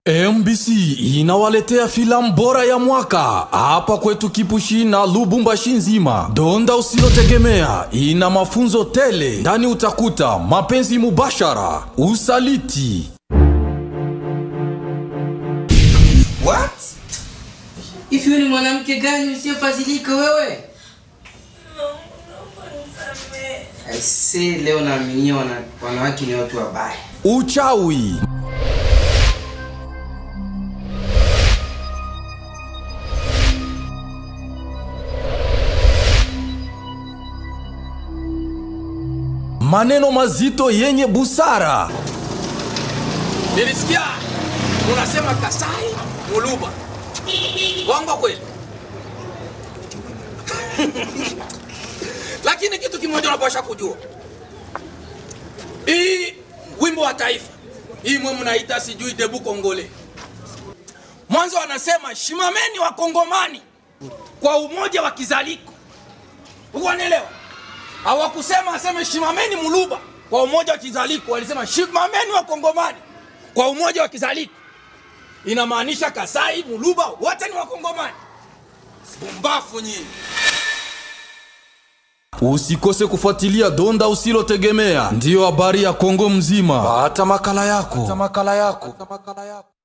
MBC inawaletea filamu bora ya mwaka hapa kwetu Kipushi na Lubumbashi nzima. Donda usilotegemea ina mafunzo tele, ndani utakuta mapenzi mubashara, usaliti, What? Hivi wewe ni mwanamke gani usiyefadhilika wewe? Aisee, leo naaminia wana, wanawake ni watu wabaya. uchawi, maneno mazito yenye busara. Nilisikia unasema Kasai Muluba. Bongo kweli? Lakini kitu kimoja unapaswa kujua, hii wimbo wa taifa hii mwe mnaita sijui debu kongole, mwanzo wanasema shimameni wa kongomani kwa umoja wa kizaliko, uko wanaelewa? Hawakusema aseme shimameni Muluba kwa umoja wa kizaliko, walisema shimameni wa kongomani kwa umoja wa kizaliko. Inamaanisha Kasai, Muluba wote ni wakongomani. Bumbafu nyinyi. Usikose kufuatilia Donda usilotegemea, ndiyo habari ya Kongo mzima. Pata makala yako.